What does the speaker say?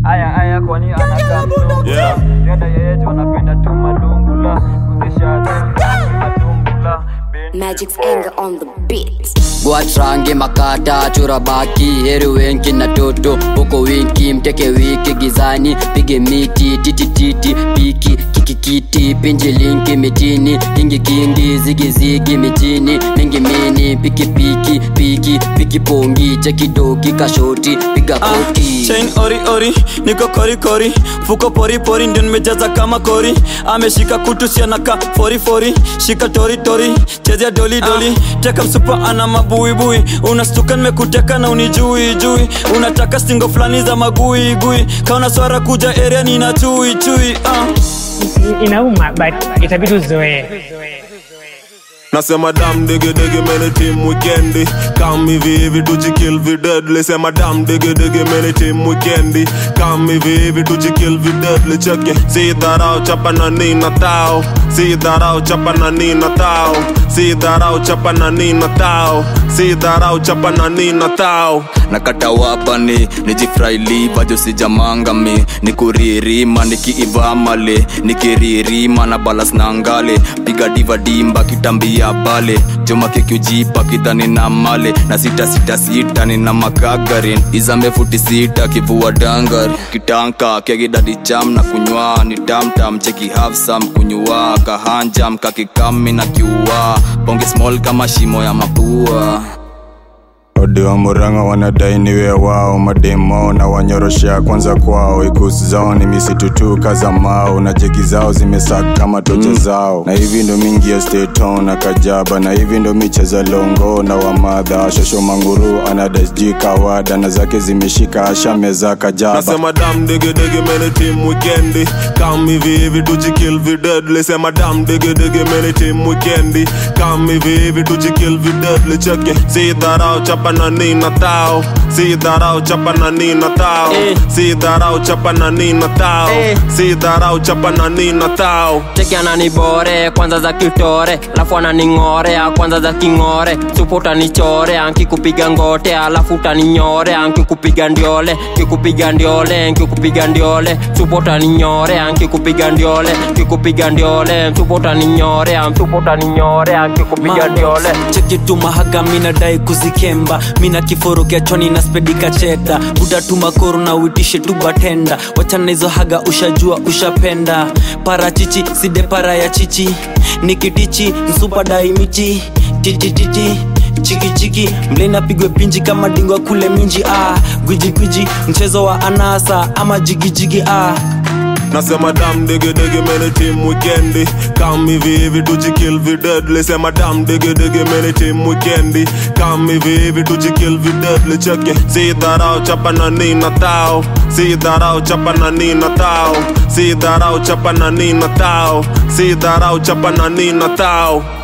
aya aya kwani anakaa mzungu Yeah. yoda yeyetu anapenda tu malungula kuzisha matumbula Magic's anger on the beat. gwatrange makata chura baki heri wenki na toto huko winki mteke wiki gizani pige miti titititi piki kikikiti pinji linki mitini kingi kingi zigizigi mitini mingi mini piki piki piki piki pongi chekidoki kashoti piga koti chain ori ori niko kori kori fuko pori pori ndio nimejaza kama kori ameshika kutu sianaka fori fori shika tori tori chezea doli doli teka msupa ana mabuibui unastuka nimekuteka na unijui jui unataka singo fulani za magui gui kaona swara kuja area nina chui chui uh. inauma but itabidi uzoee Nasema dam digi digi many team weekendi Come hivi hivi tujikill vi deadly Sema dam digi digi many team weekendi Come hivi hivi tujikill vi deadly Check it Si dharau chapa na nina tao Si dharau chapa na nina tao Si dharau chapa na nina tao Si dharau chapa na nina tao nakata wapani nijifrailiva josijamangami nikuririma nikiivamale nikiririma na balas na ngale piga diva dimba kitambia pale joma kikiujipa kidhani na male na sita sita sita nina makagarin izambe futi sita kivua dangar kitanka kegidadi cham na kunywa ni tamtam cheki hafsam kunywa kahanjam kakikami na kiua bonge small kama shimo ya mapua odi wa muranga wanadai niwe wao mademo na wanyoroshea kwanza kwao ikusi zao ni misitu tu kaza mao na jeki zao zimesaka kama tocha mm. zao na hivi ndo mingi ya steton na kajaba na hivi ndo micheza longo na wamadha shosho manguru anadasji kawada na zake zimeshika ashameza kajaba Nasema dam digi digi many team weekendi Come hivi hivi tujikill vi deadly Sema dam digi digi many team weekendi Come hivi hivi tujikill vi deadly Check it Si dharau chapa na nina tao Si dharau chapa na nina tao Eh. Si dharau chapa na nina tao Eh. Si dharau chapa na nina tao cheki ananibore kwanza za kitore alafu ananing'orea kwanza za king'ore supu utanichore ankikupiga ngote alafu utaninyore ankikupiga ndiole kikupiga ndiole nkikupiga ndiole supu utaninyore ankikupiga ndiole kikupiga ndiole supu utaninyore supu utaninyore ankikupiga ndiole cheki tu mahaga minadai kuzikemba mina kiforo kiachoni na spedika cheta utatuma koro na uitishe tu batenda wachana hizo haga ushajua ushapenda parachichi side para ya chichi nikitichi msupa daimichi titititi chikichiki mlena pigwe pinji kama dingwa kule minji ah. gwijigwiji mchezo wa anasa ama jigijigi ah. Nasema dam digi digi many team weekendi Come hivi hivi tujikill vi deadly Sema dam digi digi many team weekendi Come hivi hivi tujikill vi deadly Check it Si dharau chapa na nina tao Si dharau chapa na nina tao Si dharau chapa na nina tao Si dharau chapa na nina tao